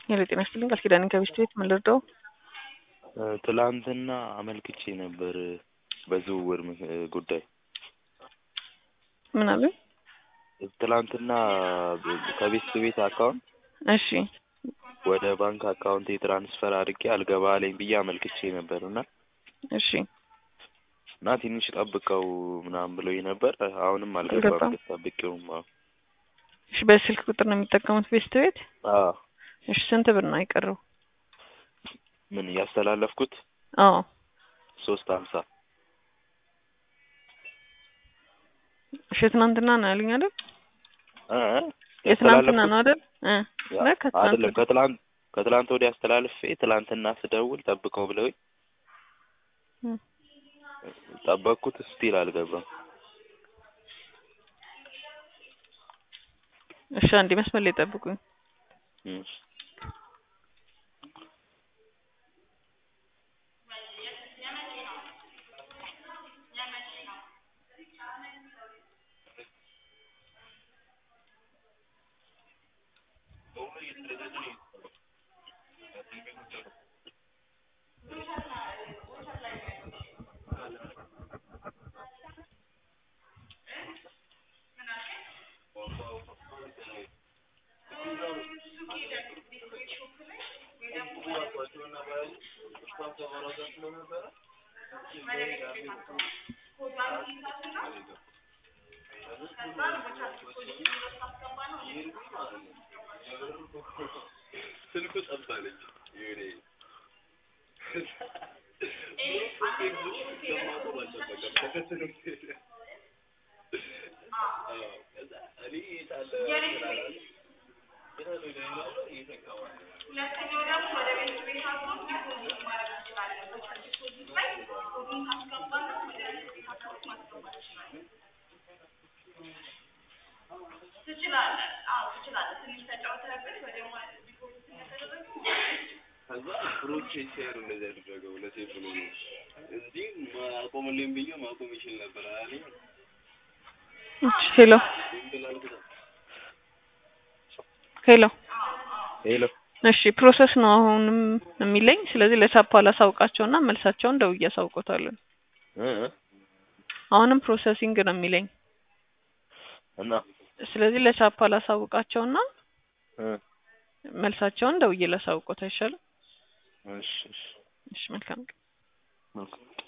ሄሎ ጤና ይስጥልኝ ቃል ኪዳን ከቤስት ቤት ምን ልርዳው? ትላንትና አመልክቼ ነበር በዝውውር ምክ- ጉዳይ ምን አሉኝ? ትላንትና ከቤስት ቤት አካውንት እሺ ወደ ባንክ አካውንት ትራንስፈር አድርጌ አልገባ አለኝ ብዬ አመልክቼ ነበር እና እሺ እና ትንሽ ጠብቀው ምናምን ብሎኝ ነበር። አሁንም አልገባም። አልገባም። ጠብቄውም አዎ እሺ በስልክ ቁጥር ነው የሚጠቀሙት ቤስት ቤት? አዎ እሺ ስንት ብር ነው የቀረው? ምን ያስተላለፍኩት አዎ ሶስት ሀምሳ እሺ ትናንትና ነው ያሉኝ አይደል? እ እ የትናንትና ነው አይደል? እ ያ- ነው ከትናንት አይደለም ወዲያ? ከትላንት ከትላንት ወዲያ አስተላልፌ ትላንትና ስደውል ጠብቀው ብለውኝ እ ጠበቅኩት። ስቲል አልገባም። እሺ አንዴ መስመር ላይ ጠብቁኝ። እሺ ከዛ ፍሮቼ ሲያሩ እንደዚህ ያደረገው ለሴፍ ብሎ ነው እንጂ ማቆምልኝ ብዬ ማቆም ይችል ነበር አለኝ። እሺ ሄሎ ሄሎ ሄሎ እሺ ፕሮሰስ ነው አሁንም የሚለኝ። ስለዚህ ለሳፓ ላሳውቃቸውና መልሳቸውን ደውዬ አሳውቆታለሁ። እ እ አሁንም ፕሮሰሲንግ ነው የሚለኝ። እና ስለዚህ ለሳፓ ላሳውቃቸውና እ መልሳቸውን ደውዬ ላሳውቆት አይሻልም? እሺ እሺ እሺ መልካም ቀን። መልካም